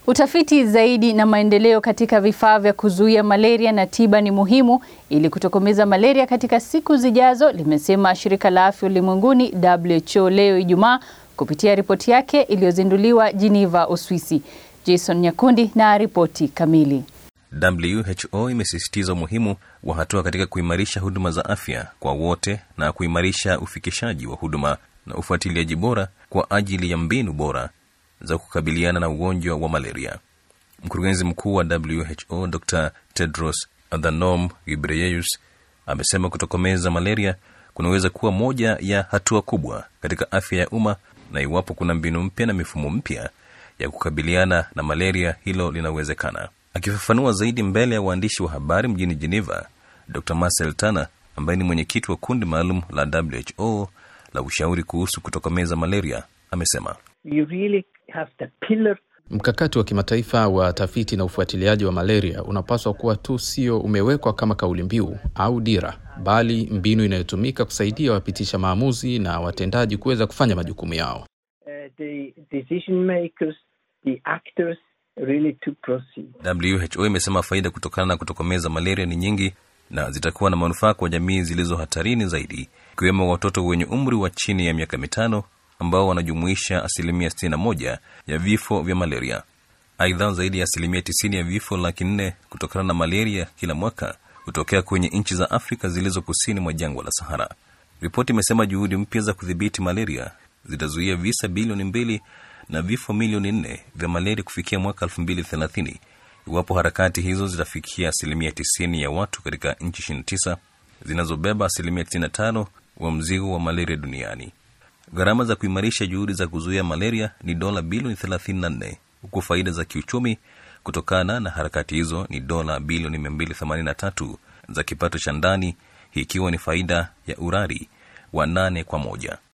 Utafiti zaidi na maendeleo katika vifaa vya kuzuia malaria na tiba ni muhimu ili kutokomeza malaria katika siku zijazo, limesema shirika la afya ulimwenguni WHO leo Ijumaa kupitia ripoti yake iliyozinduliwa Geneva, Uswisi. Jason Nyakundi na ripoti kamili. WHO imesisitiza umuhimu wa hatua katika kuimarisha huduma za afya kwa wote na kuimarisha ufikishaji wa huduma na ufuatiliaji bora kwa ajili ya mbinu bora za kukabiliana na ugonjwa wa malaria. Mkurugenzi mkuu wa WHO Dr Tedros Adhanom Ghebreyesus amesema kutokomeza malaria kunaweza kuwa moja ya hatua kubwa katika afya ya umma, na iwapo kuna mbinu mpya na mifumo mpya ya kukabiliana na malaria, hilo linawezekana. Akifafanua zaidi mbele ya waandishi wa habari mjini Geneva, Dr Marcel Tana ambaye ni mwenyekiti wa kundi maalum la WHO la ushauri kuhusu kutokomeza malaria amesema You really have the pillar Mkakati wa kimataifa wa tafiti na ufuatiliaji wa malaria unapaswa kuwa tu sio umewekwa kama kauli mbiu au dira, bali mbinu inayotumika kusaidia wapitisha maamuzi na watendaji kuweza kufanya majukumu yao. uh, the decision makers, the actors, really to proceed. WHO imesema faida kutokana na kutokomeza malaria ni nyingi na zitakuwa na manufaa kwa jamii zilizo hatarini zaidi, ikiwemo watoto wenye umri wa chini ya miaka mitano ambao wanajumuisha asilimia 61 ya vifo vya malaria. Aidha, zaidi ya asilimia 90 ya vifo laki nne kutokana na malaria kila mwaka hutokea kwenye nchi za Afrika zilizo kusini mwa jangwa la Sahara. Ripoti imesema juhudi mpya za kudhibiti malaria zitazuia visa bilioni mbili na vifo milioni nne vya malaria kufikia mwaka 2030 iwapo harakati hizo zitafikia asilimia 90 ya watu katika nchi 29 zinazobeba asilimia 95 wa mzigo wa malaria duniani. Gharama za kuimarisha juhudi za kuzuia malaria ni dola bilioni 34 huku faida za kiuchumi kutokana na harakati hizo ni dola bilioni 283 za kipato cha ndani, hii ikiwa ni faida ya urari wa nane kwa moja.